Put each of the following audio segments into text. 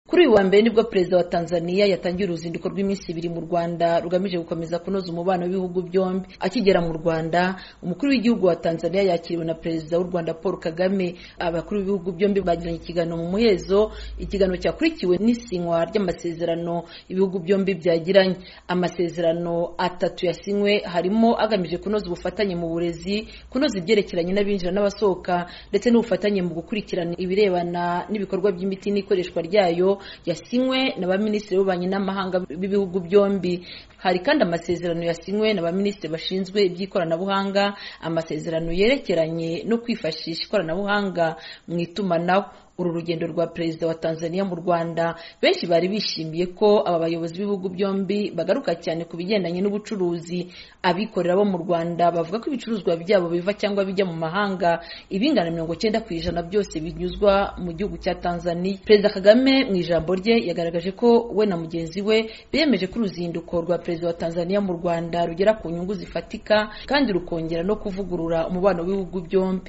kuri uyu wa mbere nibwo perezida wa tanzania yatangiye uruzinduko rw'iminsi ibiri mu rwanda rugamije gukomeza kunoza umubano w'ibihugu byombi akigera mu rwanda umukuru w'igihugu wa tanzania yakiriwe na perezida w'u rwanda paul kagame abakuru b'ibihugu byombi bagiranye ikiganiro mu muhezo ikiganiro cyakurikiwe n'isinywa ry'amasezerano ibihugu byombi byagiranye amasezerano atatu yasinywe harimo agamije kunoza ubufatanye mu burezi kunoza ibyerekeranye n'abinjira n'abasohoka ndetse n'ubufatanye mu gukurikirana ibirebana n'ibikorwa by'imiti n'ikoreshwa ryayo yasinywe na ba minisitiri b'ububanyi n'amahanga b'ibihugu byombi hari kandi amasezerano yasinywe na ba minisitiri bashinzwe iby'ikoranabuhanga amasezerano yerekeranye no kwifashisha ikoranabuhanga mu itumanaho uru rugendo rwa perezida wa tanzania mu rwanda benshi bari bishimiye ko aba bayobozi b'ibihugu byombi bagaruka cyane ku bigendanye n'ubucuruzi abikorera bo mu rwanda bavuga ko ibicuruzwa byabo biva cyangwa bijya mu mahanga ibingana mirongo cyenda ku ijana byose binyuzwa mu gihugu cya tanzania perezida kagame mu ijambo rye yagaragaje ko we na mugenzi we biyemeje ko uruzinduko rwa perezida wa tanzania mu rwanda rugera ku nyungu zifatika kandi rukongera no kuvugurura umubano w'ibihugu byombi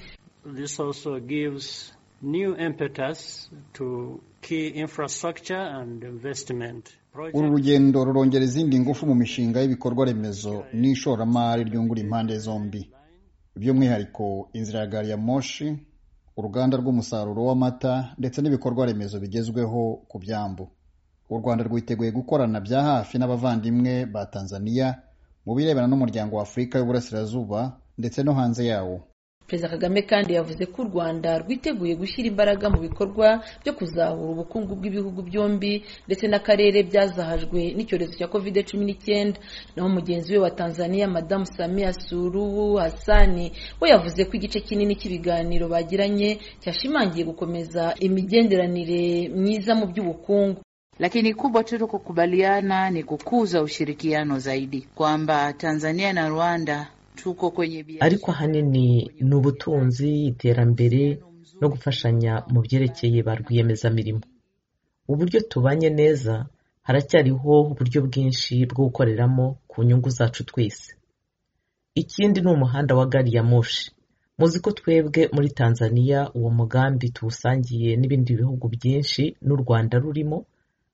new impetus to key infrastructure and investment. uru rugendo rurongera izindi ngufu mu mishinga y'ibikorwa remezo n'ishoramari ryungura impande zombi by'umwihariko inzira ya gari ya moshi uruganda rw'umusaruro w'amata ndetse n'ibikorwa remezo bigezweho ku byambu u rwanda rwiteguye gukorana bya hafi n'abavandimwe ba tanzania mu birebana n'umuryango wa afurika y'uburasirazuba ndetse no hanze yawo perezida kagame kandi yavuze ko u rwanda rwiteguye gushyira imbaraga mu bikorwa byo kuzahura ubukungu bw'ibihugu byombi ndetse n'akarere byazahajwe n'icyorezo cya kovide cumi n'icyenda naho mugenzi we wa tanzania madamu samia suruhu hasani we yavuze ko igice kinini cy'ibiganiro bagiranye cyashimangiye gukomeza imigenderanire myiza mu by'ubukungu lakini kubwa tu kukubaliana ni kukuza ushirikiano zaidi kwamba tanzania na rwanda ariko ahanini ni ubutunzi iterambere no gufashanya mu byerekeye ba rwiyemezamirimo uburyo tubanye neza haracyariho uburyo bwinshi bwo gukoreramo ku nyungu zacu twese ikindi ni umuhanda wa gari ya moshi muzi ko twebwe muri tanzania uwo mugambi tuwusangiye n'ibindi bihugu byinshi n'u rwanda rurimo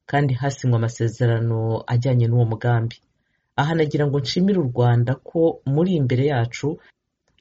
kandi hasinywa amasezerano ajyanye n'uwo mugambi aha nagira ngo nshimire u rwanda ko muri imbere yacu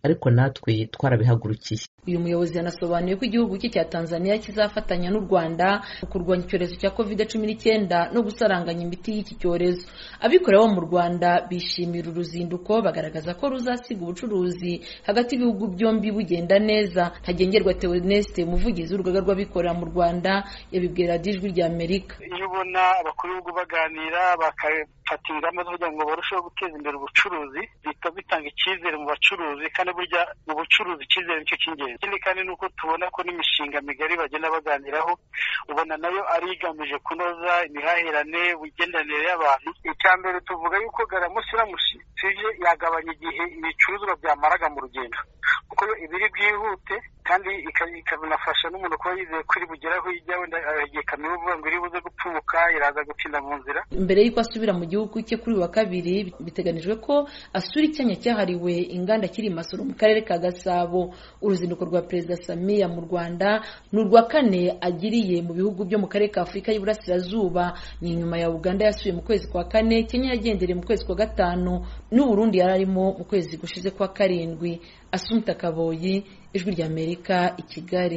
ariko natwe twarabihagurukiye uyu muyobozi yanasobanuye ko igihugu cye cya tanzania kizafatanya n'u rwanda mu kurwanya icyorezo cya covid cumi n'icyenda no gusaranganya imiti y'iki cyorezo abikorera bo mu rwanda bishimira uruzinduko bagaragaza ko ruzasiga ubucuruzi hagati y'ibihugu byombi bugenda neza ntagengerwa teoneste umuvugizi w'urugaga rw'abikorera mu rwanda yabibwira ijwi rya amerika iyo ubona abakuru b'ibihugu baganira bakafata ingamba zo kugira ngo barusheho guteza imbere ubucuruzi bihita bitanga icyizere mu bacuruzi kandi burya mu bucuruzi icyizere nicyo cy'ingenzi ikindi kandi ni uko tubona ko n'imishinga migari bagenda baganiraho ubona nayo ari igamije kunoza imihahirane imigenderanire y'abantu icya mbere tuvuga yuko garamusi iramushi tuje yagabanya igihe ibicuruzwa byamaraga mu rugendo kuko ibiri bwihute kandi ikanafasha n'umuntu kuba yizeye ko iri bugere aho ijya wenda igihe kamera uvuga ngo iri buze gupfubuka iraza gutinda mu nzira mbere y'uko asubira mu gihugu cye kuri uyu wa kabiri biteganijwe ko asura icyanya cyahariwe inganda kiri i masoro mu karere ka gasabo uruzinduko rwa perezida samiya mu rwanda ni urwa kane agiriye mu bihugu byo mu karere ka afurika y'iburasirazuba ni inyuma ya uganda yasuye mu kwezi kwa kane kenya yagendereye mu kwezi kwa gatanu n'uburundi yari arimo mu kwezi gushize kwa karindwi asumta kaboyi ijwi ry'amerika i kigali